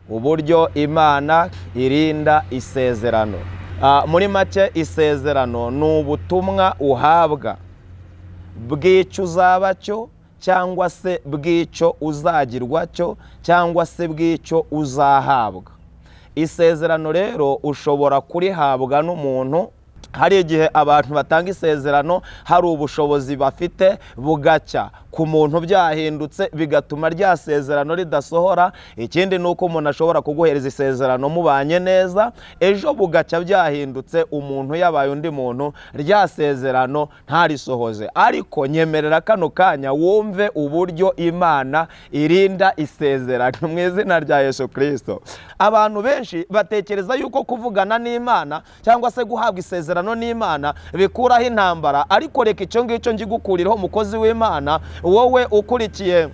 uburyo imana irinda isezerano muri make isezerano ni ubutumwa uhabwa bw'icyo uzaba cyo cyangwa se bw'icyo uzagirwa cyo cyangwa se bw'icyo uzahabwa isezerano rero ushobora kurihabwa n'umuntu hari igihe abantu batanga isezerano hari ubushobozi bafite bugacya ku muntu byahindutse bigatuma rya sezerano ridasohora ikindi ni uko umuntu ashobora kuguhereza isezerano mubanye neza ejo bugacya byahindutse umuntu yabaye undi muntu rya sezerano ntarisohoze ariko nyemerera kano kanya wumve uburyo imana irinda isezerano mu izina rya yesu kirisito abantu benshi batekereza yuko kuvugana n'imana cyangwa se guhabwa isezerano n'imana bikuraho intambara ariko reka icyo ngicyo ngigukuriraho umukozi w'imana wowe ukurikiye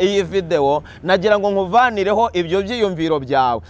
iyi videwo nagira ngo nkuvanireho ibyo byiyumviro byawe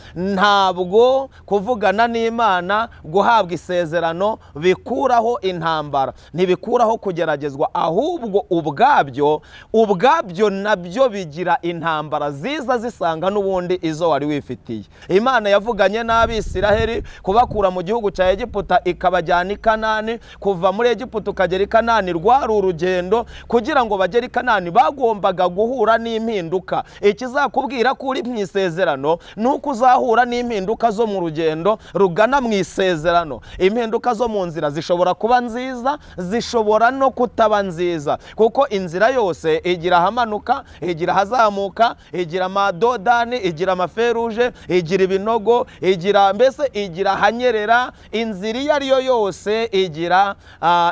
ntabwo kuvugana n'imana guhabwa isezerano bikuraho intambara ntibikuraho kugeragezwa ahubwo ubwabyo ubwabyo nabyo bigira intambara ziza zisanga n'ubundi izo wari wifitiye imana yavuganye n'abisiraheri kubakura mu gihugu cya egiputa ikabajyana i kanani kuva muri egiputa ukagera i kanani rwari urugendo kugira ngo bagere i kanani bagombaga guha guhura n'impinduka ikizakubwira ko uri mu isezerano ni uko uzahura n'impinduka zo mu rugendo rugana mu isezerano impinduka zo mu nzira zishobora kuba nziza zishobora no kutaba nziza kuko inzira yose igira ahamanuka igira ahazamuka igira amadodani igira amaferuje igira ibinogo igira mbese igira ahanyerera inzira iyo ari yo yose igira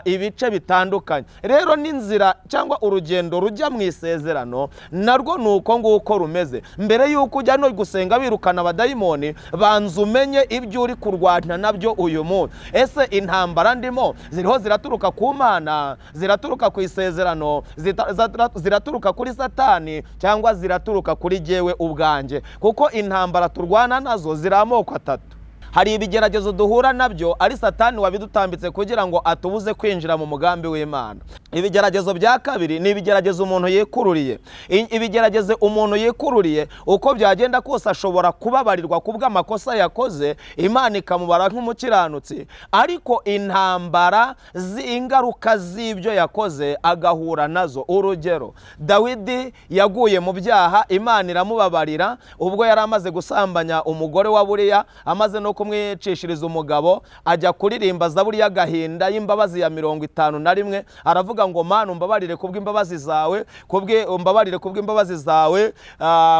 ibice bitandukanye rero n'inzira cyangwa urugendo rujya mu isezerano narwo ni uko nguko rumeze mbere y'uko ujya no gusenga wirukana abadayimoni banza umenye ibyo uri kurwana nabyo uyu munsi ese intambara ndimo ziriho ziraturuka ku mana ziraturuka ku isezerano ziraturuka kuri satani cyangwa ziraturuka kuri jyewe ubwanjye kuko intambara turwana nazo ziri amoko atatu hari ibigeragezo duhura nabyo ari satani wabidutambitse kugira ngo atubuze kwinjira mu mugambi w'imana ibigeragezo bya kabiri ni ibigeragezo umuntu yikururiye ibigeragezo umuntu yikururiye uko byagenda kose ashobora kubabarirwa ku bw'amakosa yakoze imana ikamubara nk'umukiranutsi ariko intambara z'ingaruka z'ibyo yakoze agahura nazo urugero dawidi yaguye mu byaha imana iramubabarira ubwo yari amaze gusambanya umugore wa buriya amaze no kumwicishiriza umugabo ajya kuririmba zaburiya agahinda y'imbabazi ya mirongo itanu na rimwe aravuga ngo mana umbabarire kubw'imbabazi zawe umbabarire kubw'imbabazi zawe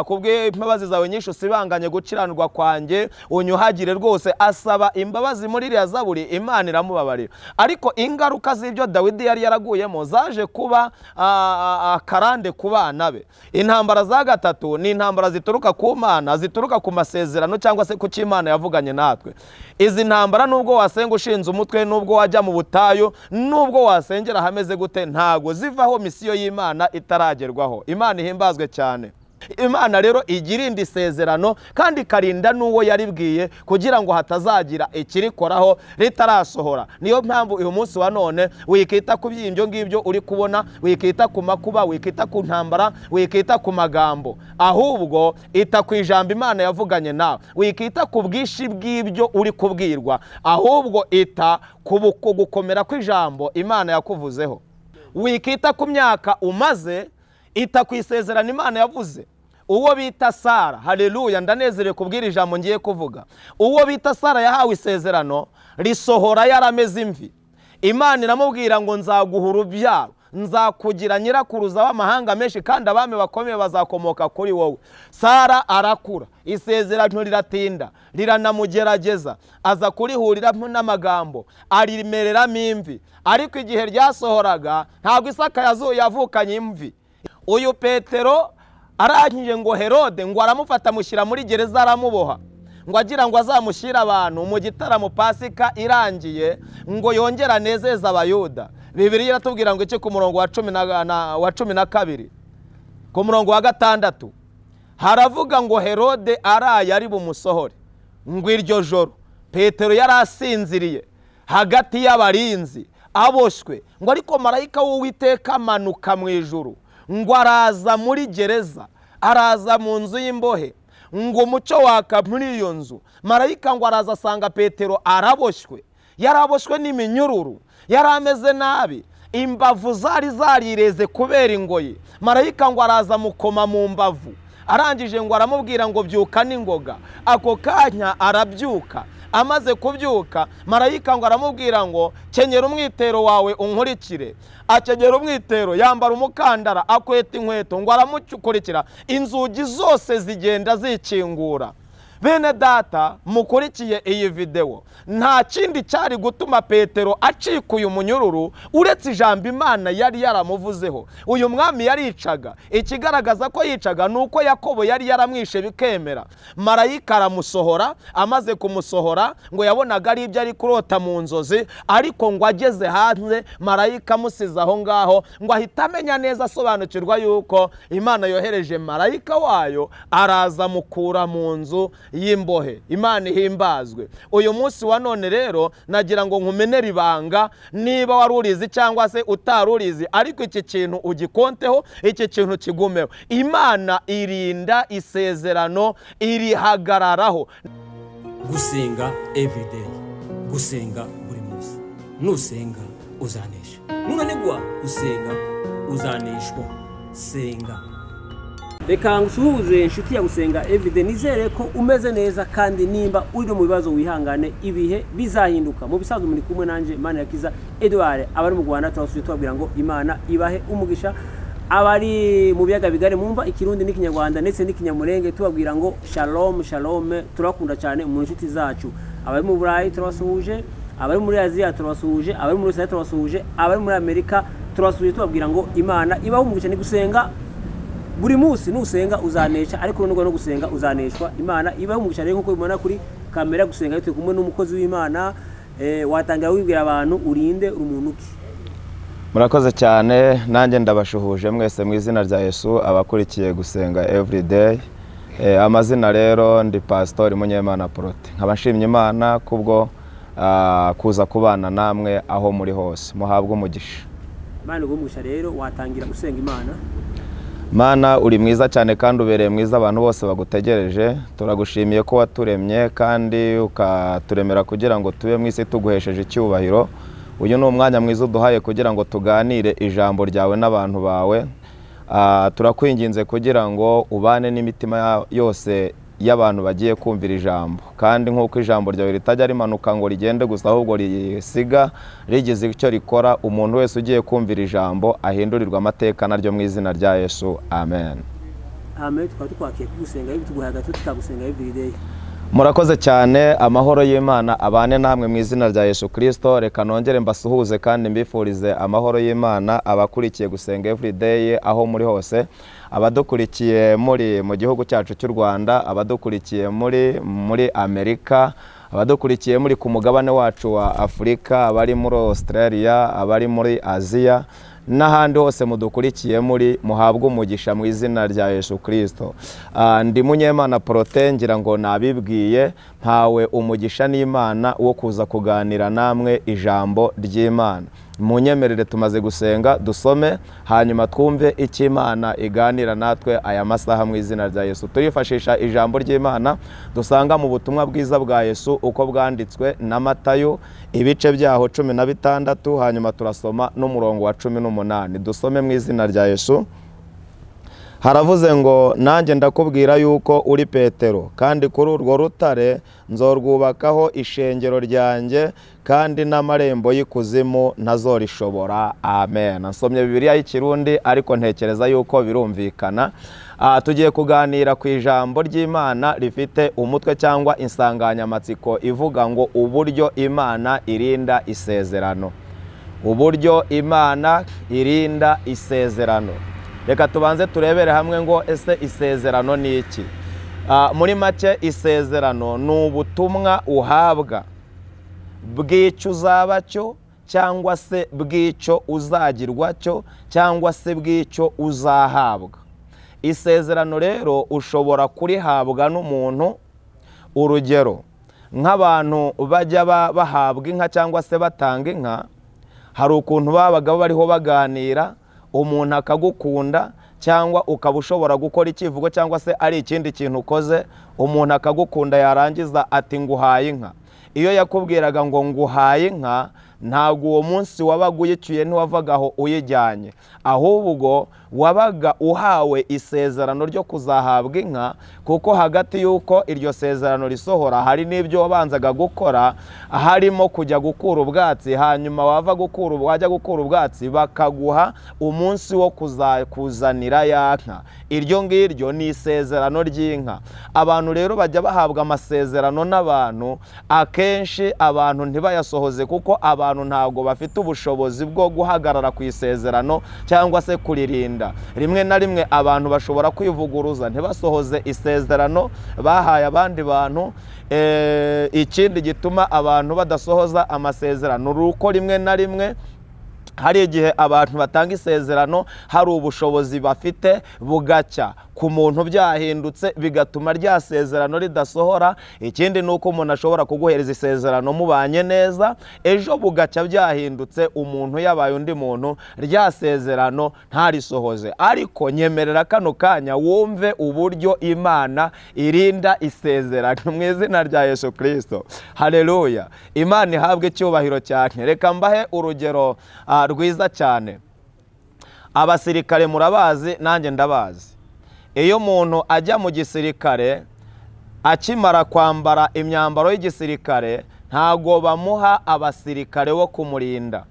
kubw'imbabazi zawe nyinshi usibanganye gukiranirwa kwanjye unyuhagire rwose asaba imbabazi muri iriya zaburi imana iramubabarira ariko ingaruka z'ibyo dawidi yari yaraguyemo zaje kuba akarande ku bana be intambara za gatatu ni intambara zituruka ku mana zituruka ku masezerano cyangwa se ku cy'imana yavuganye natwe izi ntambara nubwo wasenga ushinze umutwe nubwo wajya mu butayu nubwo wasengera ahameze gute ntago zivaho misiyo y'imana itaragerwaho imana ihimbazwe cyane imana rero igirinda isezerano kandi ikarinda n'uwo yaribwiye kugira ngo hatazagira ikirikoraho ritarasohora niyo mpamvu uyu munsi wa none wikita ku by'ibyo ngibyo uri kubona wikita ku makuba wikita ku ntambara wikita ku magambo ahubwo ita ku ijambo imana yavuganye nawe wikita ku bwinshi bw'ibyo uri kubwirwa ahubwo ita ku gukomera kw'ijambo imana yakuvuzeho wikita ku myaka umaze ita ku isezerano imana yavuze uwo bita sara hareruya ndanezerewe kubwira ijambo ngiye kuvuga uwo bita sara yahawe isezerano risohora yarameze imvi imana iramubwira ngo nzaguhura urubyaro nzakugira nyirakuruza w'amahanga menshi kandi abami bakomeye bazakomoka kuri wowe sara arakura isezerano riratinda riranamugerageza aza kurihuriramo n'amagambo arimereramo imvi ariko igihe ryasohoraga ntabwo isaka yavukanye imvi uyu petero arangije ngo herode ngo aramufata amushyira muri gereza aramuboha ngo agira ngo azamushyire abantu mu gitaramo pasika irangiye ngo yongere anezeze abayuda bibiri iratubwira ngo iki ku murongo wa cumi na kabiri ku murongo wa gatandatu haravuga ngo herode araye ari bumusohore ngo iryo joro petero yari asinziriye hagati y'abarinzi aboshywe ngo ariko marayika w'uwiteka amanuka mu ijuru ngo araza muri gereza araza mu nzu y'imbohe ngo umucyo waka muri iyo nzu marayika ngo araza asanga petero araboshywe yaraboshywe n'iminyururu yari ameze nabi imbavu zari zarireze kubera ingoyi marayika ngo araza amukoma mu mbavu arangije ngo aramubwira ngo byuka n'ingoga ako kanya arabyuka amaze kubyuka marayika ngo aramubwira ngo kenyera umwitero wawe unkurikire akenyera umwitero yambara umukandara akweta inkweto ngo aramukurikira inzugi zose zigenda zikingura bene data mukurikiye iyi videwo nta kindi cyari gutuma petero acika uyu munyururu uretse ijambo imana yari yaramuvuzeho uyu mwami yaricaga ikigaragaza ko yicaga ni uko yakobo yari yaramwishe bikemera marayika aramusohora amaze kumusohora ngo yabonaga ari ibyo ari kurota mu nzozi ariko ngo ageze hanze marayika amusize aho ngaho ngo ahite amenya neza asobanukirwa yuko imana yohereje marayika wayo araza amukura mu nzu y'imbohe imana ihimbazwe uyu munsi wa none rero nagira ngo nkumenere ibanga niba wari urizi cyangwa se utari urizi ariko iki kintu ugikonteho iki kintu kigumeho imana irinda isezerano irihagararaho gusenga everyday gusenga buri munsi nusenga uzanesha nunanigwa gusenga uzaneshwa senga reka ngusuhuze inshuti ya gusenga everyday nizere ko umeze neza kandi nimba uri no mu bibazo wihangane ibihe bizahinduka mu bisanzwe muri kumwe nanjye mana ya kiza edouard abari mu rwanda turabasuye tubabwira ngo imana ibahe umugisha abari mu biyaga bigari mwumva ikirundi n'ikinyarwanda ndetse n'ikinyamurenge tubabwira ngo shalom shalom turabakunda cyane mu nshuti zacu abari mu burayi turabasuhuje abari muri aziya turabasuhuje abari muri rusiya turabasuhuje abari muri amerika turabasuhuje tubabwira ngo imana ibaho umugisha ni gusenga buri munsi nusenga uzanesha ariko nubwo no gusenga uzaneshwa imana ibaho umugisha rero nk'uko bibona kuri kamera gusenga turi kumwe n'umukozi w'imana eh, watangira wibwira abantu urinde uri umuntu uki murakoze cyane nanjye ndabashuhuje mwese mu izina rya yesu abakurikiye gusenga everyday Eh, amazina rero ndi pasitori munyemana porote nkaba nshimye imana kubwo ah, kuza kubana namwe aho muri hose muhabwe umugisha imana ibaho umugisha rero watangira gusenga imana mana uri mwiza cyane kandi ubereye mwiza abantu bose bagutegereje turagushimiye ko waturemye kandi ukaturemera kugira ngo tube mu isi tuguhesheje icyubahiro uyu ni umwanya mwiza uduhaye kugira ngo tuganire ijambo ryawe n'abantu bawe Ah, turakwinginze kugira ngo ubane n'imitima ya- yose y'abantu bagiye kumvira ijambo kandi nk'uko ijambo ryawe ritajya rimanuka ngo rigende gusa ahubwo risiga rigize icyo rikora umuntu wese ugiye kumvira ijambo ahindurirwa amateka naryo mu izina rya yesu amen hame tukaba tukwakiye kugusenga tuguhaye agato tutagusenga everyday murakoze cyane amahoro y'imana abane namwe mu izina rya yesu kirisito reka nongere mbasuhuze kandi mbifurize amahoro y'imana abakurikiye gusenga everyday aho muri hose abadukurikiye muri mu gihugu cyacu cy'u rwanda abadukurikiye muri muri amerika abadukurikiye muri ku mugabane wacu wa afurika abari muri australia abari muri aziya n'ahandi hose mudukurikiye muri muhabwe umugisha mu izina rya yesu kirisito Ah, ndi munyemana porote ngira ngo nabibwiye mpawe umugisha n'imana wo kuza kuganira namwe ijambo ry'imana munyemerere tumaze gusenga dusome hanyuma twumve icyo imana iganira natwe aya masaha mu izina rya yesu turifashisha ijambo ry'imana dusanga mu butumwa bwiza bwa yesu uko bwanditswe na matayo ibice byaho cumi na bitandatu hanyuma turasoma n'umurongo wa cumi n'umunani dusome mu izina rya yesu haravuze ngo nanjye ndakubwira yuko uri petero kandi kuri urwo rutare nzorwubakaho ishengero ryanjye kandi n'amarembo y'ikuzimu ntazorishobora amen nsomye bibiliya y'ikirundi ariko ntekereza yuko birumvikana Ah, tugiye kuganira ku ijambo ry'imana rifite umutwe cyangwa insanganyamatsiko ivuga ngo uburyo imana irinda isezerano uburyo imana irinda isezerano reka tubanze turebere hamwe ngo ese isezerano ni iki Ah, muri make isezerano ni ubutumwa uhabwa bw'icyo uzaba cyo cyangwa se bw'icyo uzagirwa cyo cyangwa se bw'icyo uzahabwa isezerano rero ushobora kurihabwa n'umuntu urugero nk'abantu bajya ba- bahabwa inka cyangwa se batanga inka hari ukuntu babaga bariho baganira umuntu akagukunda cyangwa ukaba ushobora gukora ikivugo cyangwa se ari ikindi kintu ukoze umuntu akagukunda yarangiza ati nguhaye inka iyo yakubwiraga ngo nguhaye inka ntabwo uwo munsi wabaga uyiciye ntiwavaga aho uyijyanye ahubwo wabaga uhawe isezerano ryo kuzahabwa inka kuko hagati y'uko iryo sezerano risohora hari n'ibyo wabanzaga gukora harimo kujya gukura ubwatsi hanyuma wava gukura wajya gukura ubwatsi bakaguha umunsi wo kuzakuzanira ya nka iryo ngiryo ni isezerano ry'inka abantu rero bajya bahabwa amasezerano n'abantu akenshi abantu ntibayasohoze kuko abantu ntabwo bafite ubushobozi bwo guhagarara ku isezerano cyangwa se kuririnda rimwe na rimwe abantu bashobora kwivuguruza ntibasohoze isezerano bahaye abandi bantu ikindi gituma abantu badasohoza amasezerano ni uko rimwe na rimwe hari igihe abantu batanga isezerano hari ubushobozi bafite bugacya ku muntu byahindutse bigatuma rya sezerano ridasohora ikindi ni uko umuntu ashobora kuguhereza isezerano mubanye neza ejo bugacya byahindutse umuntu yabaye undi muntu rya sezerano ntarisohoze ariko nyemerera kano kanya wumve uburyo imana irinda isezerano mu izina rya yesu kirisito hareruya imana ihabwe icyubahiro cyane reka mbahe urugero rwiza cyane abasirikare murabazi nanjye ndabazi iyo umuntu ajya mu gisirikare akimara kwambara imyambaro y'igisirikare ntabwo bamuha abasirikare bo kumurinda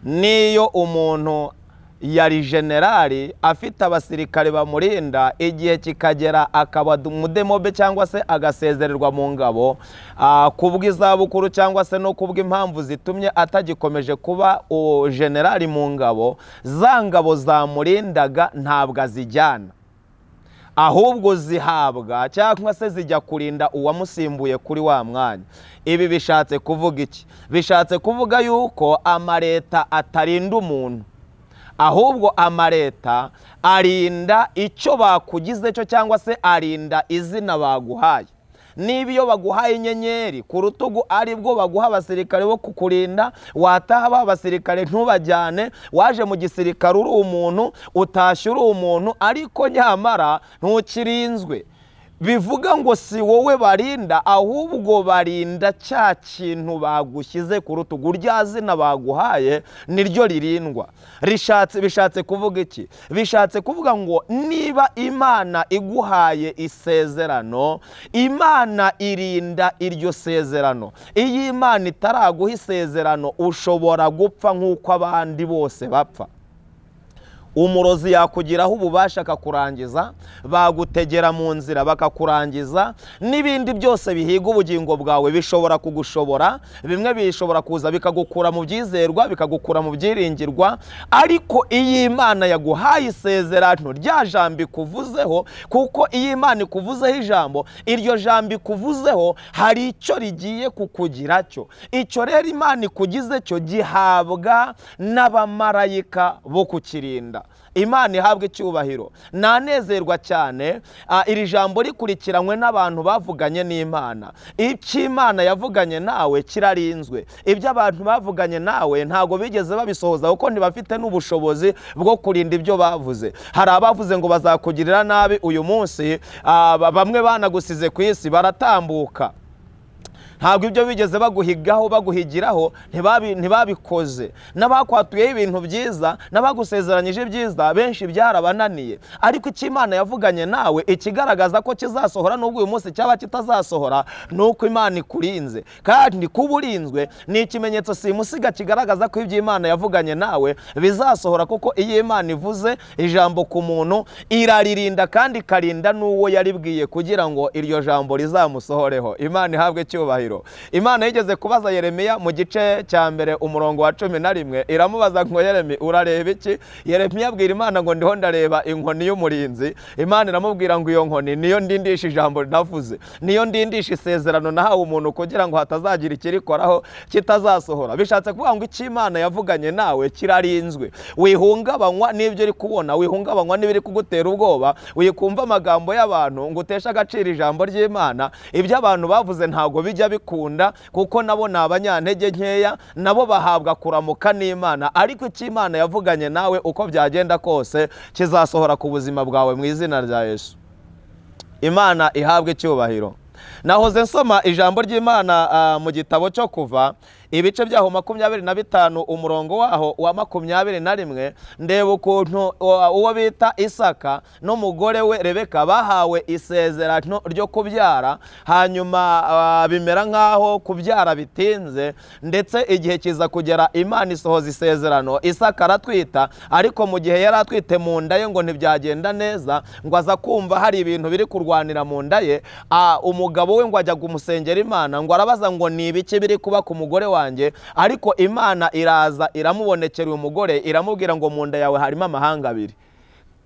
n'iyo umuntu yari generali afite abasirikare bamurinda igihe kikagera akaba umudemobe cyangwa se agasezererwa mu ngabo kubw'izabukuru cyangwa se no kubw'impamvu zitumye atagikomeje kuba generali mu ngabo za ngabo zamurindaga ntabwo azijyana ahubwo zihabwa cyangwa se zijya kurinda uwamusimbuye kuri wa mwanya ibi bishatse kuvuga iki bishatse kuvuga yuko amaleta atarinda umuntu ahubwo amaleta arinda icyo bakugize cyo cyangwa se arinda izina baguhaye niba iyo baguhaye inyenyeri ku rutugu ari bwo baguha abasirikare bo kukurinda wataha ba basirikare ntubajyane waje mu gisirikare uri umuntu utashye uri umuntu ariko nyamara ntukirinzwe bivuga ngo si wowe barinda ahubwo barinda cya kintu bagushyize ku rutugu rya zina baguhaye niryo ririndwa rishatse bishatse kuvuga iki bishatse kuvuga ngo niba imana iguhaye isezerano imana irinda iryo sezerano iyo imana itaraguha isezerano ushobora gupfa nk'uko abandi bose bapfa umurozi yakugiraho ububasha akakurangiza bagutegera mu nzira bakakurangiza n'ibindi byose bihiga ubugingo bwawe bishobora kugushobora bimwe bishobora kuza bikagukura mu byizerwa bikagukura mu byiringirwa ariko iyo imana yaguhaye isezerano rya jambo ikuvuzeho kuko iyo imana ikuvuzeho ijambo iryo jambo ikuvuzeho hari icyo rigiye kukugira cyo icyo rero imana ikugize cyo gihabwa n'abamarayika bo kukirinda imana ihabwa icyubahiro nanezerwa cyane iri jambo rikurikiranywe n'abantu bavuganye n'imana icyo imana yavuganye nawe kirarinzwe ibyo abantu bavuganye nawe ntabwo bigeze babisohoza kuko ntibafite n'ubushobozi bwo kurinda ibyo bavuze hari abavuze ngo bazakugirira nabi uyu munsi bamwe banagusize ku isi baratambuka ntabwo ibyo bigeze baguhigaho baguhigiraho ntibabikoze n'abakwatuyeho ibintu byiza n'abagusezeranyije ibyiza benshi byarabananiye ariko icyo imana yavuganye nawe ikigaragaza ko kizasohora n'ubwo uyu munsi cyaba kitazasohora ni uko imana ikurinze kandi kuba urinzwe ni ikimenyetso simusiga kigaragaza ko ibyo imana yavuganye nawe bizasohora kuko iyo imana ivuze ijambo ku muntu iraririnda kandi ikarinda n'uwo yaribwiye kugira ngo iryo jambo rizamusohoreho imana ihabwe icyubahiro imana yigeze kubaza yeremiya mu gice cya mbere umurongo wa cumi na rimwe iramubaza ngo yeremi urareba iki yeremiya abwira imana ngo ndiho ndareba inkoni y'umurinzi imana iramubwira ngo iyo nkoni niyo ndindisha ijambo navuze niyo ndindisha isezerano nahawe umuntu kugira ngo hatazagira ikirikoraho kitazasohora bishatse kuvuga ngo icyo imana yavuganye nawe kirarinzwe wihungabanywa n'ibyo uri kubona wihungabanywa n'ibiri kugutera ubwoba wikumva amagambo y'abantu ngo uteshe agaciro ijambo ry'imana ibyo abantu bavuze ntabwo bijya ndabikunda kuko nabo ni abanyantege nkeya nabo bahabwa kuramuka n'imana ariko icyo imana yavuganye nawe uko byagenda kose kizasohora ku buzima bwawe mu izina rya yesu imana ihabwa icyubahiro nahoze nsoma ijambo ry'imana ah, mu gitabo cyo kuva ibice byaho makumyabiri na bitanu umurongo waho wa makumyabiri na rimwe ndeba ukuntu uwa- uwo bita isaka n'umugore we rebeka bahawe isezerano ryo kubyara hanyuma ah, bimera nk'aho kubyara bitinze ndetse igihe kiza kugera imana isohoza isezerano isaka aratwita ariko mu gihe yari atwite mu nda ye ngo ntibyagenda neza ngo aza kumva hari ibintu biri kurwanira mu nda ye ah, umugabo we ngo ajya gumusengera imana ngo arabaza ngo ni ibiki biri kuba ku mugore wanjye ariko imana iraza iramubonekera uyu mugore iramubwira ngo mu nda yawe harimo amahanga abiri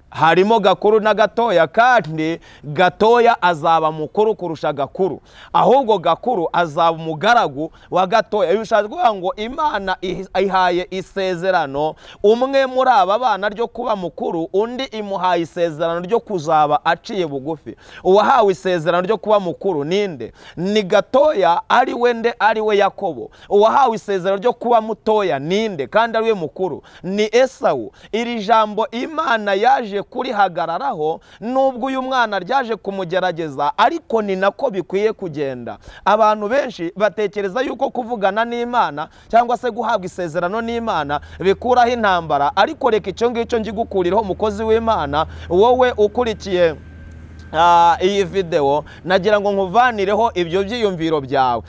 harimo gakuru na gatoya kandi gatoya azaba mukuru kurusha gakuru ahubwo gakuru azaba umugaragu wa gatoya bishatse kuvuga ngo imana ihi- ihaye isezerano umwe muri aba bana ryo kuba mukuru undi imuhaye isezerano ryo kuzaba aciye bugufi uwahawe isezerano ryo kuba mukuru ninde ni gatoya ari we nde ari we yakobo uwahawe isezerano ryo kuba mutoya ninde kandi ari we mukuru ni esawu iri jambo imana yaje kurihagararaho nubwo uyu mwana ryaje kumugerageza ariko ni nako bikwiye kugenda abantu benshi batekereza yuko kuvugana n'imana cyangwa se guhabwa isezerano n'imana bikuraho intambara ariko reka icyo ngicyo njyigukuriraho umukozi w'imana wowe ukurikiye Ah, iyi videwo nagira ngo nkuvanireho ibyo byiyumviro byawe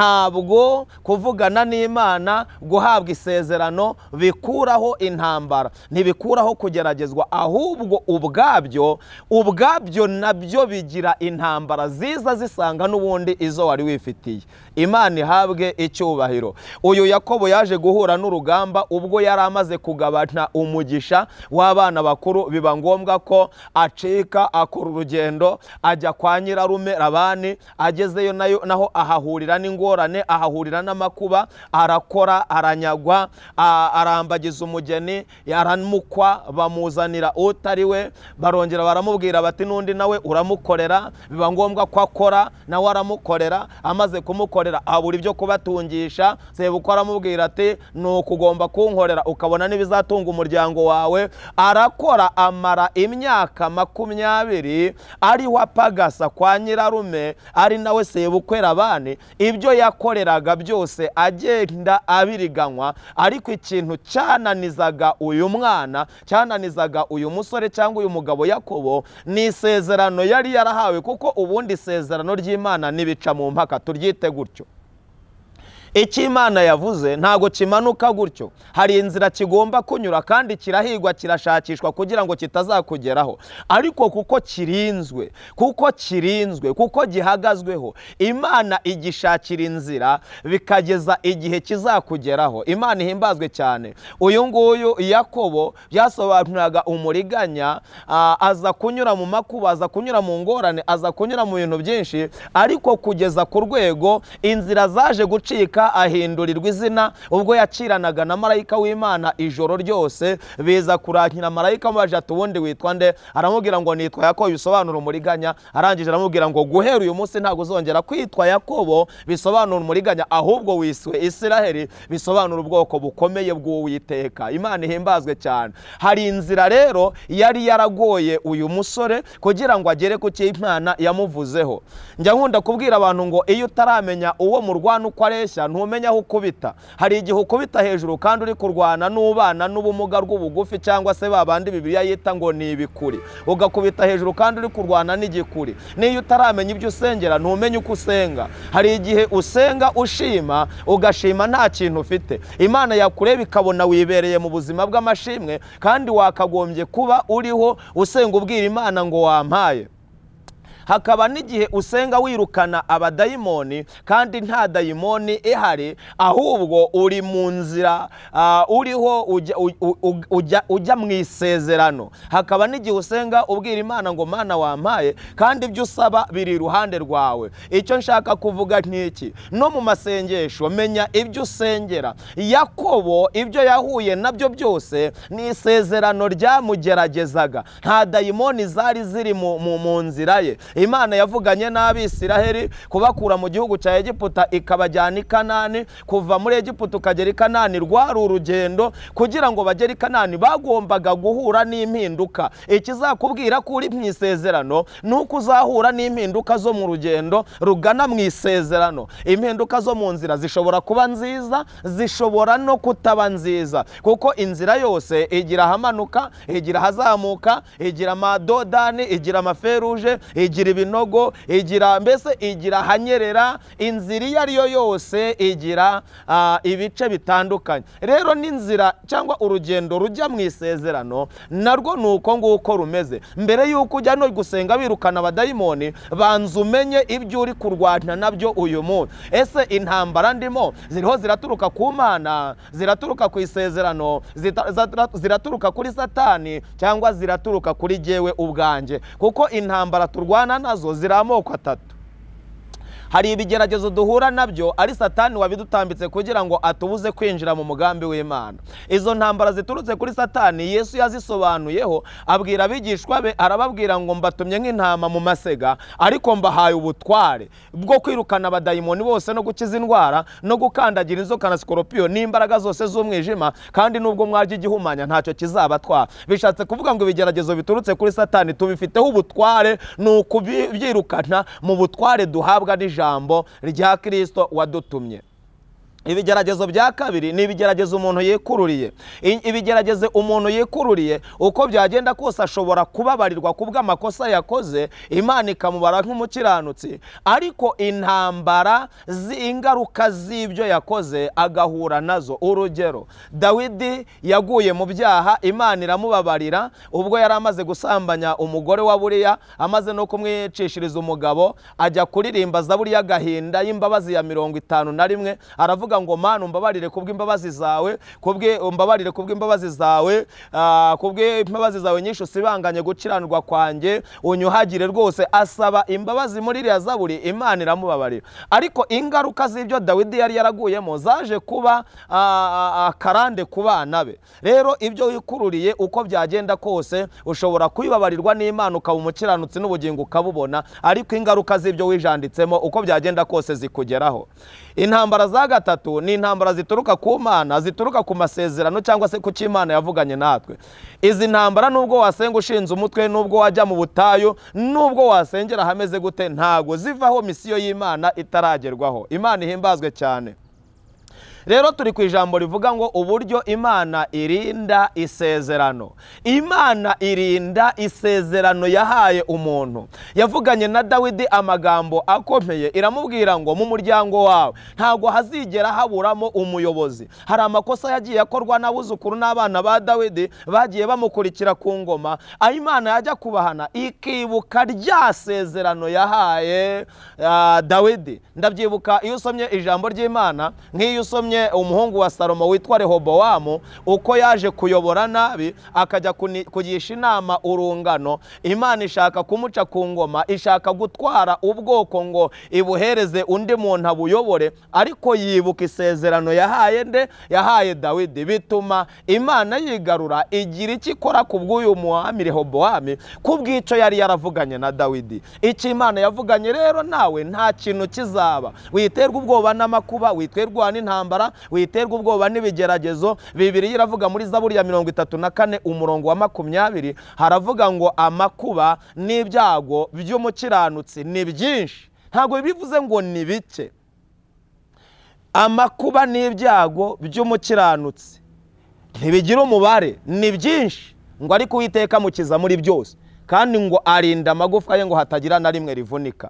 ntabwo kuvugana n'imana guhabwa isezerano bikuraho intambara ntibikuraho kugeragezwa ahubwo ubwabyo ubwabyo nabyo bigira intambara ziza zisanga n'ubundi izo wari wifitiye imana ihabwe icyubahiro uyu yakobo yaje guhura n'urugamba ubwo yari amaze kugabana umugisha w'abana bakuru biba ngombwa ko acika akora urugendo ajya kwa nyirarume labani agezeyo nayo naho ahahurira n'ingorane ahahurira n'amakuba arakora aranyagwa a- arambagiza umugeni aramukwa bamuzanira utari we barongera baramubwira bati n'undi nawe uramukorera biba ngombwa ko akora nawe aramukorera amaze kumukorera abura ibyo kubatungisha sebuko aramubwira ati ni ukugomba kunkorera ukabona n'ibizatunga umuryango wawe arakora amara imyaka makumyabiri ariho apagasa kwa nyirarume ari nawe sebukwe rabani ibyo yakoreraga byose agenda abiriganywa ariko ikintu cyananizaga uyu mwana cyananizaga uyu musore cyangwa uyu mugabo yakobo ni isezerano yari yarahawe kuko ubundi isezerano ry'imana ntibica mu mpaka turyite gutyo icyo imana yavuze ntago kimanuka gutyo hari inzira kigomba kunyura kandi kirahigwa kirashakishwa kugira ngo kitazakugeraho ariko kuko kirinzwe kuko kirinzwe kuko gihagazweho imana igishakira inzira bikageza igihe kizakugeraho imana ihimbazwe cyane uyu nguyu yakobo byasobanuraga umuriganya ah, aza kunyura mu makuba aza kunyura mu ngorane aza kunyura mu bintu byinshi ariko kugeza ku rwego inzira zaje gucika ahindurirwa izina ubwo yakiranaga na marayika w'imana ijoro ryose biza kurakira marayika amubaje ati ubundi witwa nde aramubwira ngo nitwa yakobo bisobanura umuriganya arangije aramubwira ngo guhera uyu munsi ntabwo uzongera kwitwa yakobo bisobanura umuriganya ahubwo wiswe isiraheli bisobanura ubwoko bukomeye bw'uwiteka imana ihimbazwe cyane hari inzira rero yari yaragoye uyu musore kugira ngo agere ku cyo imana yamuvuzeho njya nkunda kubwira abantu ngo iyo utaramenya uwo murwana uko areshya ntumenya aho ukubita hari igihe ukubita hejuru kandi uri kurwana n'ubana n'ubumuga rw'ubugufi cyangwa se ba bandi bibiliya yita ngo ni ibikuri ugakubita hejuru kandi uri kurwana n'igikuri n'iyo utaramenya ibyo usengera ntumenye uko usenga hari igihe usenga ushima ugashima nta kintu ufite imana yakureba ikabona wibereye mu buzima bw'amashimwe kandi wakagombye kuba uriho usenga ubwira imana ngo wampaye hakaba n'igihe usenga wirukana abadayimoni kandi nta dayimoni ihari ahubwo uri mu nzira ah, uriho ujya- u- u- u- ujya- ujya mu isezerano hakaba n'igihe usenga ubwira imana ngo mana wampaye kandi ibyo usaba biri iruhande rwawe icyo nshaka kuvuga nk'iki no mu masengesho menya ibyo usengera yakobo ibyo yahuye nabyo byose ni isezerano ryamugeragezaga nta dayimoni zari ziri mu, mu, mu nzira ye imana yavuganye n'abisiraheli kubakura mu gihugu cya egiputa ikabajyana i kanani kuva muri egiputa ukagera i kanani rwari urugendo kugira ngo bagere i kanani bagombaga guhura n'impinduka ikizakubwira ko uri mu isezerano ni uko uzahura n'impinduka zo mu rugendo rugana mu isezerano impinduka zo mu nzira zishobora kuba nziza zishobora no kutaba nziza kuko inzira yose igira ahamanuka igira ahazamuka igira amadodani igira amaferuje igira ibinogo igira mbese igira ahanyerera inzira iyo ari yo yose igira ah, ibice bitandukanye rero n'inzira cyangwa urugendo rujya mu isezerano narwo ni uko nguko rumeze mbere y'uko ujya no gusenga birukana abadayimoni banza umenye ibyo uri kurwana nabyo uyu munsi ese intambara ndimo ziriho ziraturuka ku mana ziraturuka ku isezerano zita- zata- ziraturuka kuri satani cyangwa ziraturuka kuri jyewe ubwanjye kuko intambara turwana nazo ziri amoko atatu hari ibigeragezo duhura nabyo ari satani wabidutambitse kugira ngo atubuze kwinjira mu mugambi w'imana izo ntambara ziturutse kuri satani yesu yazisobanuyeho abwira abigishwa be arababwira ngo mbatumye nk'intama mu masega ariko mbahaye ubutware bwo kwirukana abadayimoni bose no gukiza indwara no gukandagira inzoka na sikoropiyo n'imbaraga zose z'umwijima kandi nubwo mwarya igihumanya ntacyo kizabatwara bishatse kuvuga ngo ibigeragezo biturutse kuri satani tubifiteho ubutware ni ukubyirukana mu butware duhabwa n'ijambo rya kirisito wadutumye ibigeragezo bya kabiri ni ibigeragezo umuntu yikururiye I- ibigeragezo umuntu yikururiye uko byagenda kose ashobora kubabarirwa ku bw'amakosa yakoze imana ikamubara nk'umukiranutsi ariko intambara z'ingaruka z'ibyo yakoze agahura nazo urugero dawidi yaguye mu byaha imana iramubabarira ubwo yari amaze gusambanya umugore wa buriya amaze no kumwicishiriza umugabo ajya kuririmba zaburi y'agahinda y'imbabazi ya mirongo itanu na rimwe aravuga ngo mana umbabarire kubw'imbabazi zawe kubwe umbabarire kubw'imbabazi zawe ah, kubw'imbabazi zawe nyinshi usibanganye gukiranirwa kwanjye unyuhagire rwose asaba imbabazi muri iriya zaburi imana iramubabarira ariko ingaruka z'ibyo dawidi yari yaraguyemo zaje kuba ah, ah, akarande ku bana be rero ibyo wikururiye uko byagenda kose ushobora kubibabarirwa n'imana ukaba umukiranutsi n'ubugingo ukabubona ariko ingaruka z'ibyo wijanditsemo uko byagenda kose zikugeraho intambara za gatatu ni intambara zituruka ku mana zituruka ku masezerano cyangwa se ku cyo imana yavuganye natwe izi ntambara nubwo wasenga ushinze umutwe nubwo wajya mu butayu nubwo wasengera ahameze gute ntago zivaho misiyo y'imana itaragerwaho imana ihimbazwe cyane rero turi ku ijambo rivuga ngo uburyo imana irinda isezerano imana irinda isezerano yahaye umuntu yavuganye na dawidi amagambo akomeye iramubwira ngo mu muryango wawe ntabwo hazigera haburamo umuyobozi hari amakosa yagiye akorwa n'abuzukuru n'abana ba dawidi bagiye bamukurikira ku ngoma aho imana yajya kubahana ikibuka rya sezerano yahaye ah, dawidi ndabyibuka iyo usomye ijambo ry'imana nk'iyo usomye umuhungu wa salomo witwa rehobowamu uko yaje kuyobora nabi akajya kuni- kugisha inama urungano imana ishaka kumuca ku ngoma ishaka gutwara ubwoko ngo ibuhereze undi muntu abuyobore ariko yibuka isezerano yahaye nde yahaye dawidi bituma imana yigarura igira icyo ikora ku bw'uyu muhami rehobowamu ku bw'icyo yari yaravuganye na dawidi icyo imana yavuganye rero nawe nta kintu kizaba witerwa ubwoba n'amakuba witerwa n'intambara witerwa ubwoba n'ibigeragezo bibiri iravuga muri zaburi ya mirongo itatu na kane umurongo wa makumyabiri haravuga ngo amakuba n'ibyago by'umukiranutsi ni byinshi ntabwo bivuze ngo ni bike amakuba n'ibyago by'umukiranutsi ntibigira umubare ni byinshi ngo ariko uwiteka amukiza muri byose kandi ngo arinda amagufwa ye ngo hatagira na rimwe rivunika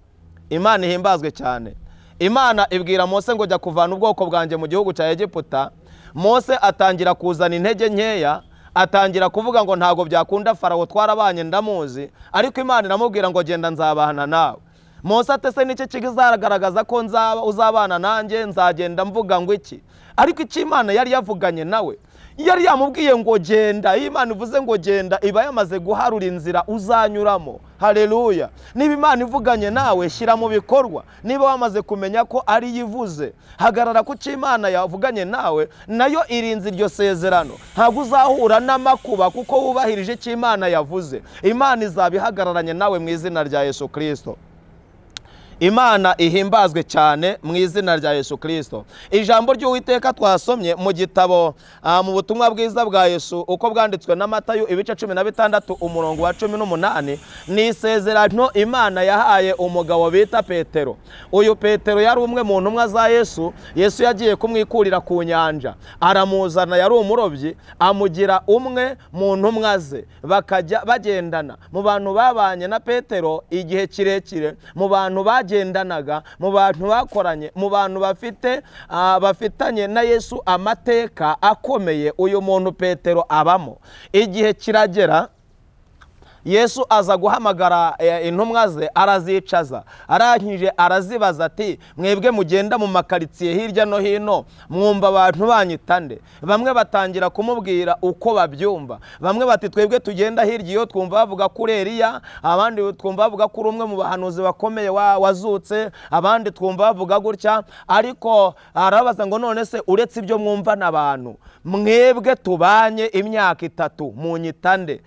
imana ihimbazwe cyane imana ibwira mose ngo jya kuvana ubwoko bwanjye mu gihugu cya egiputa mose atangira kuzana intege nkeya atangira kuvuga ngo ntabwo byakunda farawo twarabanye ndamuzi ariko imana iramubwira ngo genda nzabahana nawe mose atese n'iki kizagaragaza ko nzaba uzabana nanjye nzagenda mvuga ngo iki ariko icyo imana yari yavuganye nawe yari yamubwiye ngo genda iyo imana ivuze ngo genda iba yamaze guharura inzira uzanyuramo hareruya niba imana ivuganye nawe shyira mu bikorwa niba wamaze kumenya ko ari yo ivuze hagarara ku cyo imana yavuganye nawe nayo irinze iryo sezerano ntabwo uzahura n'amakuba kuko wubahirije icyo imana yavuze imana izaba ihagararanye nawe mu izina rya yesu kirisito imana ihimbazwe cyane mu izina rya yesu kirisito ijambo ry'uwiteka twasomye mu gitabo ah, mu butumwa bwiza bwa yesu uko bwanditswe na matayo ibice cumi na bitandatu umurongo wa cumi n'umunani ni isezerano imana yahaye umugabo bita petero uyu petero yari umwe mu ntumwa za yesu yesu yagiye kumwikurira ku nyanja aramuzana yari umurobyi amugira umwe mu ntumwa ze bakajya bagendana mu bantu babanye na petero igihe kirekire mu bantu bagiye bagendanaga mu bantu bakoranye mu bantu bafite ah, bafitanye na yesu amateka akomeye uyu muntu petero abamo igihe kiragera yesu aza guhamagara eh, intumwa ze arazicaza arangije arazibaza ati mwebwe mugenda mu makaritsiye hirya no hino mwumva abantu banyita nde bamwe batangira kumubwira uko babyumva bamwe bati twebwe tugenda hirya iyo twumva bavuga kuri eriya abandi twumva bavuga kuri umwe mu bahanuzi bakomeye wa- wazutse abandi twumva bavuga gutya ariko arabaza ngo none se uretse ibyo mwumva n'abantu mwebwe tubanye imyaka itatu munyita nde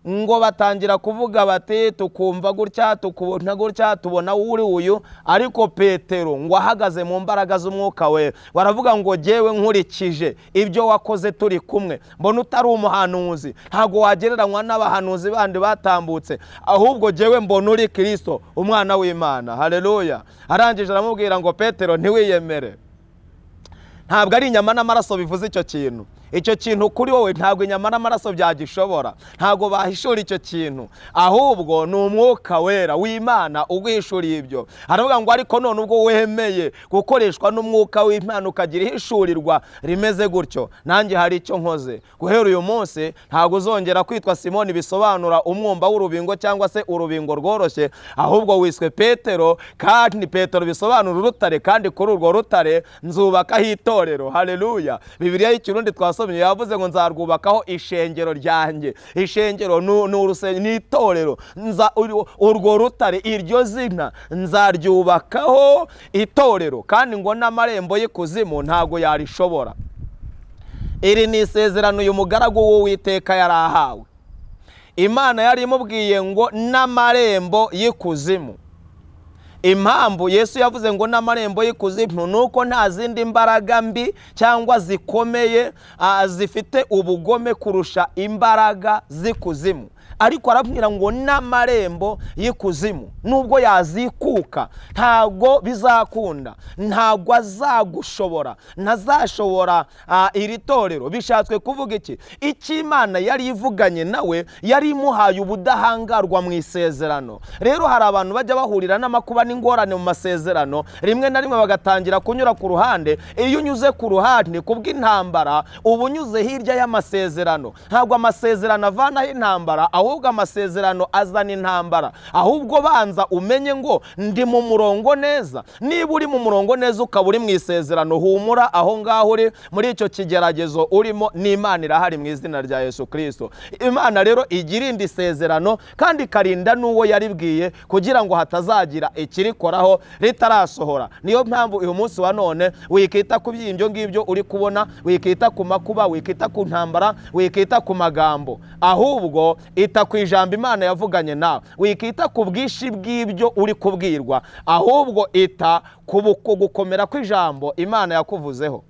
ngo batangira kuvuga bati tukumva gutya tukubona gutya tubona uri uyu ariko petero ngo ahagaze mu mbaraga z'umwuka we baravuga ngo jyewe nkurikije ibyo wakoze turi kumwe mbona utari umuhanuzi ntabwo wagereranywa n'abahanuzi bandi batambutse ahubwo jyewe mbona uri kirisito umwana w'imana hareruya arangije aramubwira ngo petero ntiwiyemere ntabwo ari inyama n'amaraso bivuze icyo kintu icyo kintu kuri wowe ntabwo inyama n'amaraso byagishobora ntabwo bahishura icyo kintu ahubwo ni umwuka wera w'imana uguhishuriye ibyo aravuga ngo ariko none ubwo wemeye gukoreshwa n'umwuka w'imana ukagira ihishurirwa rimeze gutyo nanjye hari icyo nkoze guhera uyu munsi ntabwo uzongera kwitwa simoni bisobanura umwumba w'urubingo cyangwa se urubingo rworoshye ahubwo wiswe petero kandi petero bisobanura urutare kandi kuri urwo rutare nzubakaho itorero hareruya bibiliya y'ikirundi twasomye yavuze ngo nzarwubakaho ishengero ryanjye ishengero ni- ni uruse- ni itorero Nza- ur- urwo rutare iryo zina nzaryubakaho itorero kandi ngo n'amarembo y'ikuzimu ntabwo yarishobora iri ni isezerano uyu mugaragu w'uwiteka yari ahawe imana yari imubwiye ngo n'amarembo y'ikuzimu impamvu yesu yavuze ngo n'amarembo y'ikuzimu ni uko nta zindi mbaraga mbi cyangwa zikomeye ah, zifite ubugome kurusha imbaraga z'ikuzimu ariko arabwira ngo n'amarembo y'ikuzimu nubwo yazikuka ntabwo bizakunda ntabwo azagushobora ntazashobora ah, iri torero bishatswe kuvuga iki icyo imana yari ivuganye nawe yari imuhaye ubudahangarwa mu isezerano rero hari abantu bajya bahurira n'amakuba n'ingorane mu masezerano rimwe na rimwe bagatangira kunyura ku ruhande iyo unyuze ku ruhande kubw'intambara uba unyuze hirya y'amasezerano ntabwo amasezerano avanaho intambara ahubwo amasezerano azana intambara ahubwo banza umenye ngo ndi mu murongo neza niba uri mu murongo neza ukaba uri mu isezerano humura aho ngaho uri muri icyo kigeragezo urimo n'imana irahari mu izina rya yesu kirisito imana rero igirinda isezerano kandi ikarinda n'uwo yaribwiye kugira ngo hatazagira ikirikoraho ritarasohora niyo mpamvu uyu munsi wa none wikita ku by'ibyo ngibyo uri kubona wikita ku makuba wikita ku ntambara wikita ku magambo ahubwo ita ku ijambo imana yavuganye nawe wikita ku bwinshi bw'ibyo uri kubwirwa ahubwo ita ku buko- gukomera kw'ijambo imana yakuvuzeho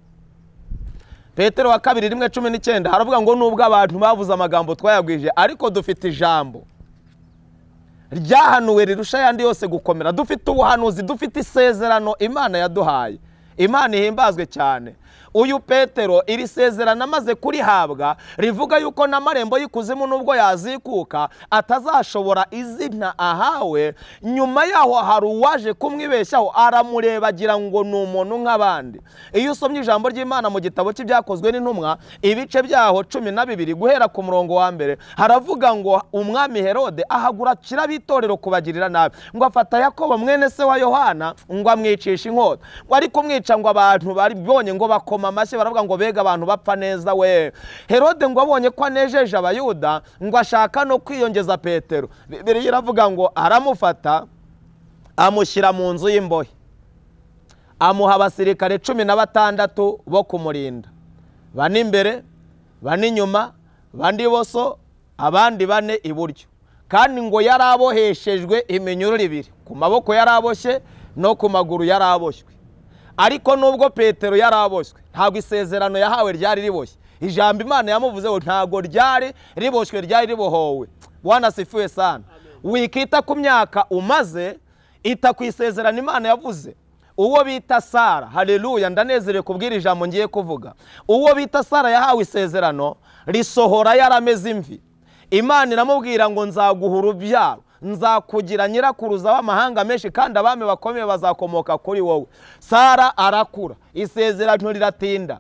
petero wa kabiri rimwe cumi n'icyenda haravuga ngo nubwo abantu bavuze amagambo twayagwije ariko dufite ijambo ryahanuwe rirusha ayandi yose gukomera dufite ubuhanuzi dufite isezerano imana yaduhaye imana ihimbazwe cyane uyu petero iri sezerano amaze kurihabwa rivuga yuko n'amarembo y'ikuzimu nubwo yazikuka atazashobora izina ahawe nyuma yaho hari uwaje kumwibeshyaho aramureba agira ngo ni umuntu nk'abandi iyo usomye ijambo ry'imana mu gitabo cy'ibyakozwe n'intumwa ibice byaho cumi na bibiri guhera ku murongo wa mbere haravuga ngo umwami herode ahagurukira ab'itorero kubagirira nabi ngo afata yakobo mwene se wa yohana ngo amwicishe inkota ngo ari kumwica ngo abantu bari bonye ngo bak bakoma amashyi baravuga ngo bega abantu bapfa neza we herode ngo abonye ko anejeje abayuda ngo ashaka no kwiyongeza petero biriya iravuga ngo aramufata amushyira mu nzu y'imbohe amuha abasirikare cumi na batandatu bo kumurinda bane imbere bane inyuma bane ibuso abandi bane iburyo kandi ngo yari aboheshejwe iminyururu ibiri ku maboko yari aboshye no ku maguru yari aboshywe ariko nubwo petero yari aboshywe ntabwo isezerano yahawe ryari riboshye ijambo imana yamuvuzeho ntabwo ryari riboshywe ryari ribohowe wanasifuwe sana wikita ku myaka umaze ita ku isezerano imana yavuze uwo bita sara hareruya ndanezerewe kubwira ijambo ngiye kuvuga uwo bita sara yahawe isezerano risohora yarameze imvi imana iramubwira ngo nzaguhura urubyaro nzakugira nyirakuruza w'amahanga menshi kandi abami bakomeye bazakomoka kuri wowe sara arakura isezerano riratinda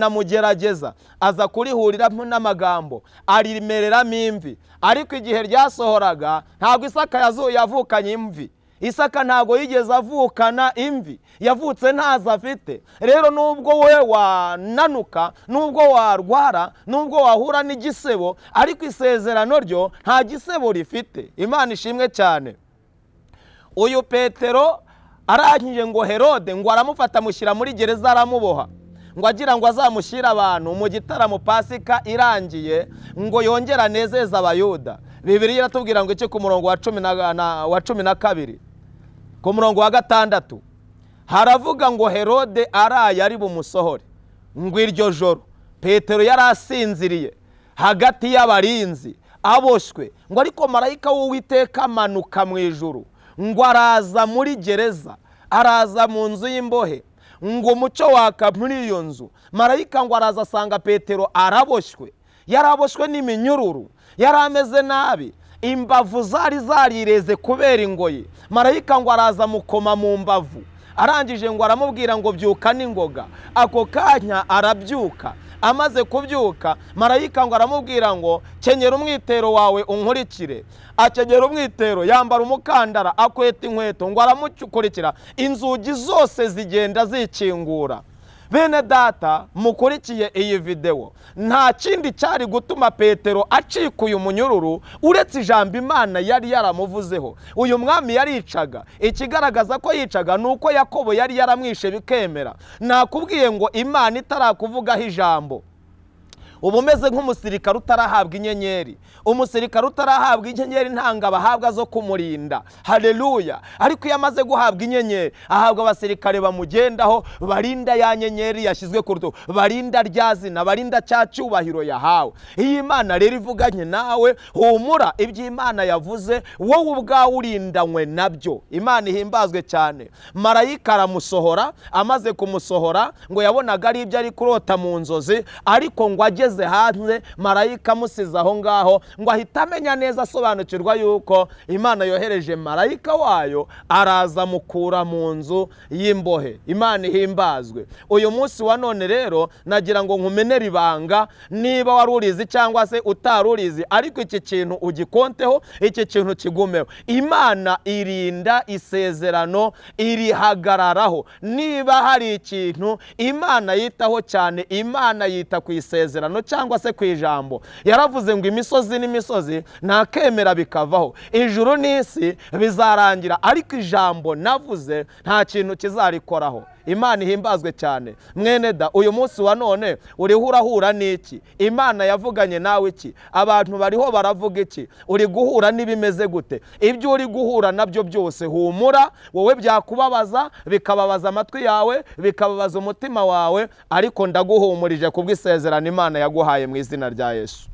riranamugerageza aza kurihuriramo n'amagambo arimereramo imvi ariko igihe ryasohoraga ntabwo isaka yazuye yavukanye imvi isaka ntabwo yigeze avukana imvi yavutse ntazo afite rero nubwo we wananuka nubwo warwara nubwo wahura n'igisebo ariko isezerano ryo nta gisebo rifite imana ishimwe cyane uyu petero arangije ngo herode ngo aramufata amushyira muri gereza aramuboha ngo agira ngo azamushyire abantu mu gitaramo pasika irangiye ngo yongere anezeze abayuda bibiri iratubwira ngo iki ku murongo wa cumi na kabiri ku murongo wa gatandatu haravuga ngo herode araye ari bumusohore ngo iryo joro petero yari asinziriye hagati y'abarinzi aboshywe ngo ariko marayika w'uwiteka amanuka mu ijuru ngo araza muri gereza araza mu nzu y'imbohe ngo umucyo waka muri iyo nzu marayika ngo araza asanga petero araboshywe yaraboshywe n'iminyururu yari ameze nabi imbavu zari zarireze kubera ingoyi marayika ngo araza amukoma mu mbavu arangije ngo aramubwira ngo byuka n'ingoga ako kanya arabyuka amaze kubyuka marayika ngo aramubwira ngo kenyera umwitero wawe unkurikire akenyera umwitero yambara umukandara akweta inkweto ngo aramukurikira inzugi zose zigenda zikingura bene data mukurikiye iyi videwo nta kindi cyari gutuma petero acika uyu munyururu uretse ijambo imana yari yaramuvuzeho uyu mwami yaricaga ikigaragaza ko yicaga ni uko yakobo yari yaramwishe bikemera nakubwiye ngo imana itarakuvugaho ijambo uba umeze nk'umusirikare utarahabwa inyenyeri umusirikare utarahabwa inyenyeri ntanga abahabwa zo kumurinda hareruya ariko iyo amaze guhabwa inyenyeri ahabwa abasirikare bamugendaho barinda ya nyenyeri yashyizwe ku rutugu barinda rya zina barinda cya cyubahiro yahawe iyo imana rero ivuganye nawe humura ibyo imana yavuze wowe ubwawe urindanywe nabyo imana ihimbazwe cyane marayika aramusohora amaze kumusohora ngo yabonaga ari ibyo ari kurota mu nzozi ariko ngo ageze hanze marayika amusize aho ngaho ngo ahite amenya neza asobanukirwa yuko imana yohereje marayika wayo araza amukura mu nzu y'imbohe imana ihimbazwe uyu munsi wa none rero nagira ngo nkumenere ibanga niba wari urizi cyangwa se utari urizi ariko iki kintu ugikonteho iki kintu kigumeho imana irinda isezerano irihagararaho niba hari ikintu imana yitaho cyane imana yita ku isezerano cyangwa se ku ijambo yaravuze ngo imisozi n'imisozi ntakemera bikavaho ijuru n'isi bizarangira ariko ijambo navuze nta kintu kizarikoraho imana ihimbazwe cyane mweneda uyu munsi wa none uriho urahura n'iki imana yavuganye nawe iki abantu bariho baravuga iki uri guhura n'ibimeze gute ibyo uri guhura nabyo byose humura wowe byakubabaza bikababaza amatwi yawe bikababaza umutima wawe ariko ndaguhumurije kubw'isezerano imana yaguhaye mu izina rya yesu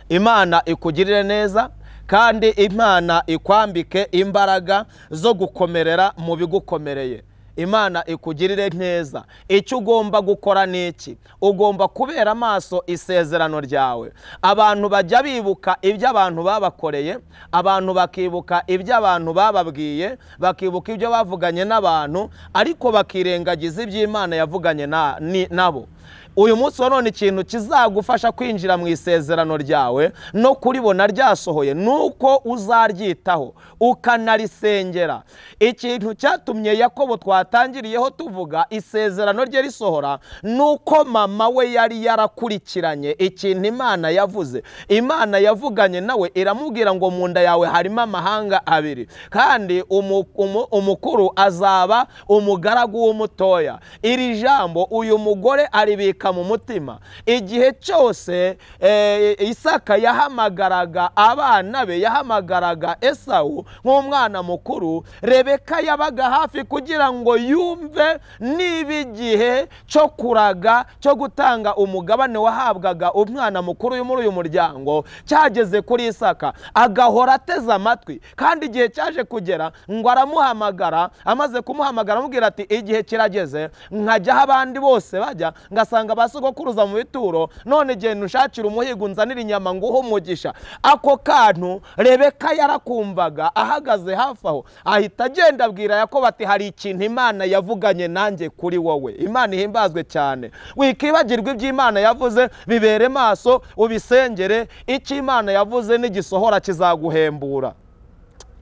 imana ikugirire neza kandi imana ikwambike imbaraga zo gukomerera mu bigukomereye imana ikugirire neza icyo ugomba gukora ni iki ugomba kubera amaso isezerano ryawe abantu bajya bibuka ibyo abantu babakoreye abantu bakibuka ibyo abantu bababwiye bakibuka ibyo bavuganye n'abantu ariko bakirengagiza ibyo imana yavuganye nabo uyu munsi wa none ikintu kizagufasha kwinjira mu isezerano ryawe no kuribona ryasohoye ni uko uzaryitaho ukanarisengera ikintu cyatumye yakobo twatangiriyeho tuvuga isezerano rye risohora ni uko mama we yari yarakurikiranye ikintu imana yavuze imana yavuganye nawe iramubwira ngo mu nda yawe harimo amahanga abiri kandi umu- umu- umukuru azaba umugaragu w'umutoya iri jambo uyu mugore aribika mu mutima igihe cyose eh, isaka yahamagaraga abana be yahamagaraga esawu nk'umwana mukuru rebeka yabaga hafi kugira ngo yumve niba igihe cyo kuraga cyo gutanga umugabane wahabwaga umwana mukuru yo muri uyu muryango cyageze kuri isaka agahora ateze amatwi kandi igihe cyaje kugera ngo aramuhamagara amaze kumuhamagara amubwira ati igihe kirageze nkajya aho abandi bose bajya ngasanga ba sogokuruza mu bituro none genda unshakira umuhigo unzanire inyama nguhe umugisha ako kantu rebeka yarakumvaga ahagaze hafi aho ahita agenda abwira yakobo ati hari ikintu imana yavuganye nanjye kuri wowe imana ihimbazwe cyane wikibagirwa ibyo imana yavuze bibere maso ubisengere icyo imana yavuze n'igisohora kizaguhembura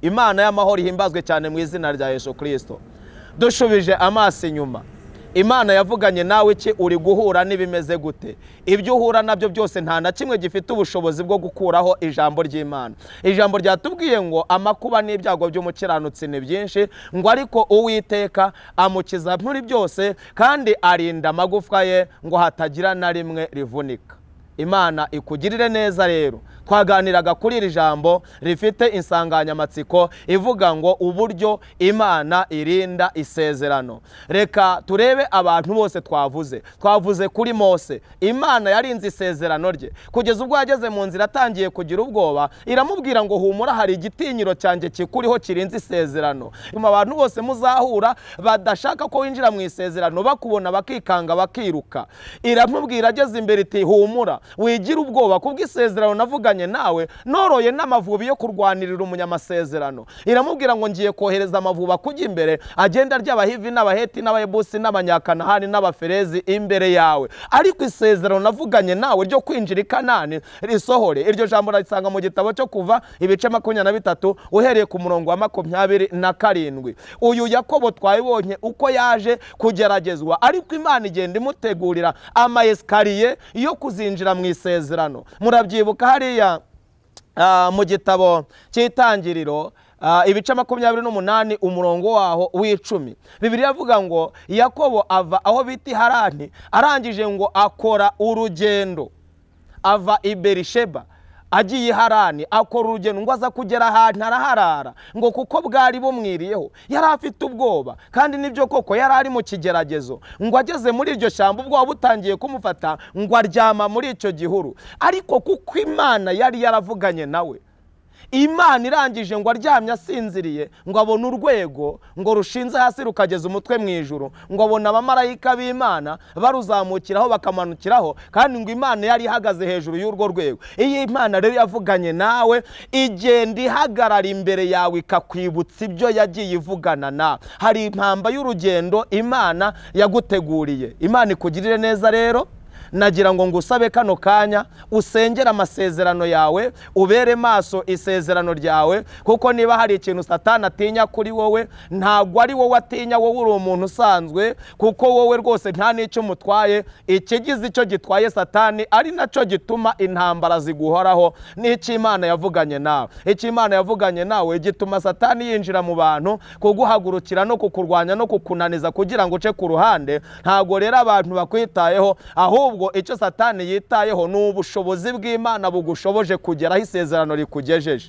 imana y'amahoro ihimbazwe cyane mu izina rya yesu kirisito dushubije amaso inyuma imana yavuganye nawe iki uri guhura n'ibimeze gute ibyo uhura nabyo byose nta na kimwe gifite ubushobozi bwo gukuraho ijambo ry'imana ijambo ryatubwiye ngo amakuba n'ibyago by'umukiranutsi ni byinshi ngo ariko uwiteka amukiza muri byose kandi arinda amagufwa ye ngo hatagira na rimwe rivunika imana ikugirire neza rero twaganiraga kuri iri jambo rifite insanganyamatsiko ivuga ngo uburyo imana irinda isezerano reka turebe abantu bose twavuze twavuze kuri mose imana yarinze isezerano rye kugeza ubwo yageze mu nzira atangiye kugira ubwoba iramubwira ngo humura hari igitinyiro cyanjye kikuriho kirinze isezerano nyuma abantu bose muzahura badashaka ko winjira mu isezerano bakubona bakikanga bakiruka iramubwira ageze imbere iti humura wigira ubwoba kubw'isezerano navuganye nawe noroye n'amavubi yo kurwanirira umunyamasezerano iramubwira ngo ngiye kohereza amavubi akujya imbere agenda ry'abahivi n'abaheti n'abayebusi n'abanyakanahani n'abaferezi imbere yawe ariko isezerano navuganye nawe ryo kwinjira i kanani risohore iryo jambo urisanga mu gitabo cyo kuva ibice makumyabiri na bitatu uhereye ku murongo wa makumyabiri na karindwi uyu yakobo twabibonye uko yaje kugeragezwa ariko imana igenda imutegurira amayesikariye yo kuzinjira mu isezerano murabyibuka hariya ah, mu gitabo cy'itangiriro ah, ibice makumyabiri n'umunani umurongo waho w'icumi bibiri yavuga ngo yakobo ava aho bita i harani arangije ngo akora urugendo ava i berisheba agiye i harani akora urugendo ngo aza kugera ahantu araharara ngo kuko bwari bumwiriyeho yari afite ubwoba kandi nibyo koko yari ari mu kigeragezo ngo ageze muri iryo shyamba ubwoba butangiye kumufata ngo aryama muri icyo gihuru ariko kuko imana yari yaravuganye nawe imana irangije ngo aryamye asinziriye ngo abone urwego ngo rushinze hasi rukageza umutwe mu ijuru ngo abone abamarayika b'imana baruzamukiraho bakamanukiraho kandi ngo imana yari ihagaze hejuru y'urwo rwego iyi imana rero yavuganye nawe igenda ihagarara imbere yawe ikakwibutsa ibyo yagiye ivugana nawe hari impamba y'urugendo imana yaguteguriye imana ikugirire neza rero nagira ngo ngusabe kano kanya usengere amasezerano yawe ubere maso isezerano ryawe kuko niba hari ikintu satani atinya kuri wowe ntabwo ari wowe atinya wowe uri umuntu usanzwe kuko wowe rwose nta n'icyo umutwaye ikigize icyo gitwaye satani ari nacyo gituma intambara ziguhoraho n'icyo imana yavuganye nawe icyo imana yavuganye nawe gituma satani yinjira mu bantu kuguhagurukira no kukurwanya no kukunaniza kugira ngo uce ku ruhande ntabwo rero abantu bakwitayeho ahubwo icyo satani yitayeho ni ubushobozi bw'imana bugushoboje kugeraho isezerano rikugejeje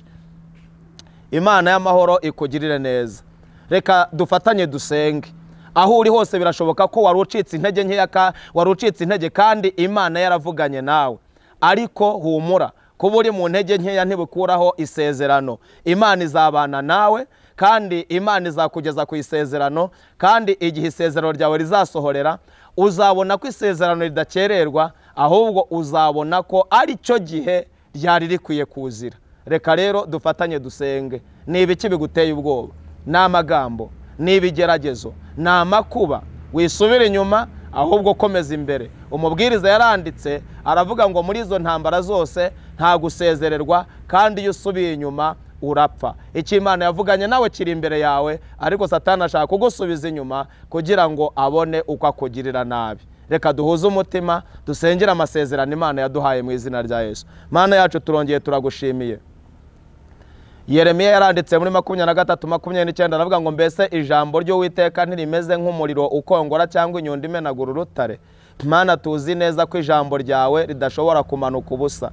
imana y'amahoro ikugirire neza reka dufatanye dusenge aho uri hose birashoboka ko wari ucitse intege nkeya ka- wari ucitse intege kandi imana yaravuganye nawe ariko humura kuba uri mu ntege nkeya ntibikuraho isezerano imana izabana nawe kandi imana izakugeza ku isezerano kandi igihe isezerano ryawe rizasohorera uzabona ko isezerano ridakererwa ahubwo uzabona ko ari cyo gihe ryari rikwiye kuzira reka rero dufatanye dusenge ni ibiki biguteye ubwoba ni amagambo ni ibigeragezo ni amakuba wisubire inyuma ahubwo komeza imbere umubwiriza yaranditse aravuga ngo muri izo ntambara zose nta gusezererwa kandi iyo usubiye inyuma urapfa Imana yavuganye nawe kiri imbere yawe ariko satana ashaka kugusubiza inyuma kugira ngo abone uko akugirira nabi reka duhuze umutima dusengere amasezerano imana yaduhaye mu izina rya yesu mana yacu turongeye turagushimiye yeremiya yaranditse muri makumyabiri na gatatu makumyabiri n'icyenda aravuga ngo mbese ijambo ry'uwiteka ntirimeze nk'umuriro ukongora cyangwa inyundo imenagura urutare mana tuzi neza ko ijambo ryawe ridashobora kumanuka ubusa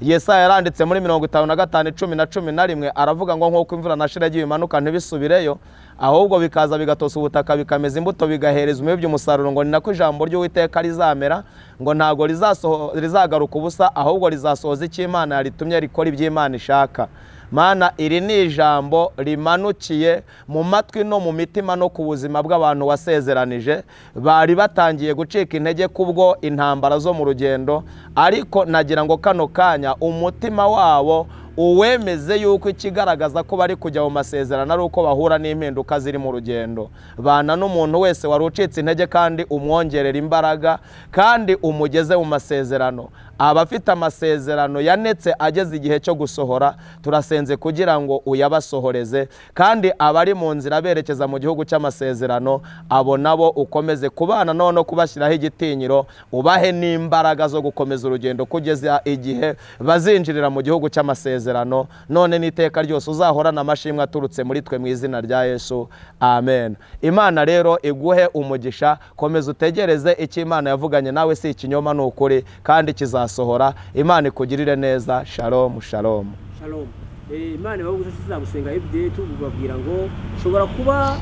yesaya yaranditse muri mirongo itanu na gatanu icumi na cumi na rimwe aravuga ngo nk'uko imvura na shiragi bimanuka ntibisubireyo ahubwo bikaza bigatosa ubutaka bikameza imbuto bigahereza umubibyi umusaruro ngo ni nako ijambo ry'uwiteka rizamera ngo ntabwo rizasoho- rizagaruka ubusa ahubwo rizasohoza icyo imana yaritumye rikora ibyo imana ishaka mana iri ni ijambo rimanukiye mu matwi no mu mitima no ku buzima bw'abantu wasezeranije bari batangiye gucika intege kubwo intambara zo mu rugendo ariko nagira ngo kano kanya umutima wabo uwemeze yuko ikigaragaza ko bari kujya mu masezerano ari uko bahura n'impinduka ziri mu rugendo bana n'umuntu wese wari ucitse intege kandi umwongerera imbaraga kandi umugeze mu masezerano abafite amasezerano yanetse ageze igihe cyo gusohora turasenze kugira ngo uyabasohoreze kandi abari mu nzira berekeza mu gihugu cy'amasezerano abo nabo ukomeze kubana nabo no kubashyiraho igitinyiro ubahe n'imbaraga zo gukomeza urugendo kugeza igihe bazinjirira mu gihugu cy'amasezerano none n'iteka ryose uzahorana amashimwe aturutse muri twe mu izina rya yesu amen imana rero iguhe umugisha komeza utegereze icyo imana yavuganye nawe si ikinyoma ni ukuri kandi kizasohora imana ikugirire neza shalomu shalomu shalom Eh, imana ibaho gusa tuzagusenga fda tubabwira ngo ushobora kuba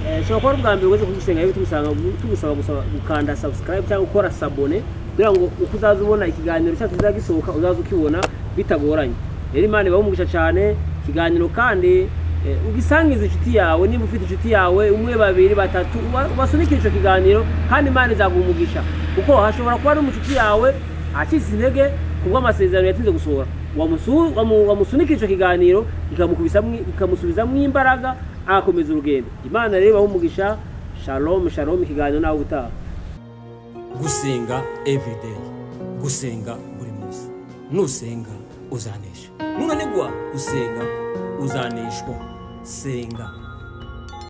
eh, ushobora kuba ari ubwa mbere umaze kudusenga fda tugusanga tugusaba gusaba gukanda subscribe cyangwa gukora sabone kugira ngo uko uzaza ubona ikiganiro cyacu kizagisohoka uzaza ukibona bitagoranye rero imana ibaho umugisha cyane ikiganiro kandi eh, ugisangize inshuti yawe niba ufite inshuti yawe umwe babiri batatu uba- ubasunikire icyo kiganiro kandi imana izaguha umugisha kuko hashobora kuba ari umucuti yawe acitse intege kubwo amasezerano yatinze gusohora wamusu- wamu- wamusunika icyo kiganiro kikamukubisamo- kikamusubizamo imbaraga agakomeza urugendo imana rero ibahe umugisha shalom shalom ikiganiro nawe utaha gusenga everyday gusenga buri munsi nusenga uzanesha nunanigwa gusenga uzaneshwa senga